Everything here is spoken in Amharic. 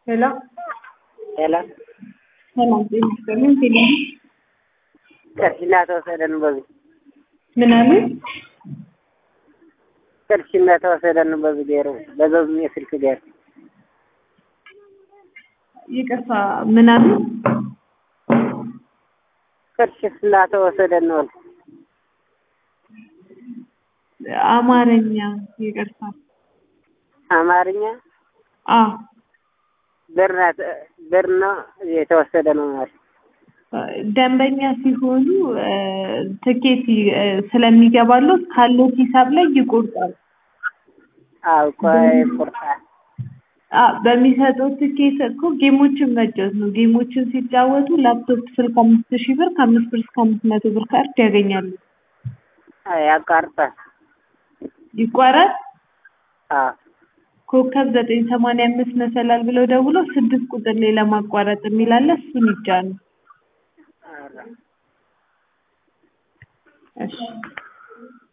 ሄሎ ሄሎ ሰላም ጤና ይስጥልኝ። ቴሌ ቅርሽና ተወሰደ ነው በዚህ ምን አሉ? ቅርሽና ተወሰደ ነው በዚህ ገሩ በዘዝ የስልክ ገር ይቅርታ ምን አሉ? ቅርሽና ተወሰደ ነው አማርኛ ይቅርታ። አማርኛ አ ብር ብር ነው የተወሰደ ነው ማለት ደንበኛ ሲሆኑ ትኬት ስለሚገባለው ካለው ሂሳብ ላይ ይቆርጣል። አው ቆይ ቁርጣ አ በሚሰጠው ትኬት እኮ ጌሞችን መጫወት ነው። ጌሞችን ሲጫወቱ ላፕቶፕ ስልክ አምስት ሺህ ብር ከአምስት ብር እስከ አምስት መቶ ብር ካርድ ያገኛሉ። ያቋርጣል። ይቋረጥ አዎ ኮከብ ዘጠኝ ሰማንያ አምስት መሰላል ብለው ደውለው ስድስት ቁጥር ላይ ለማቋረጥ የሚላለ እሱን ይጫኑ። እሺ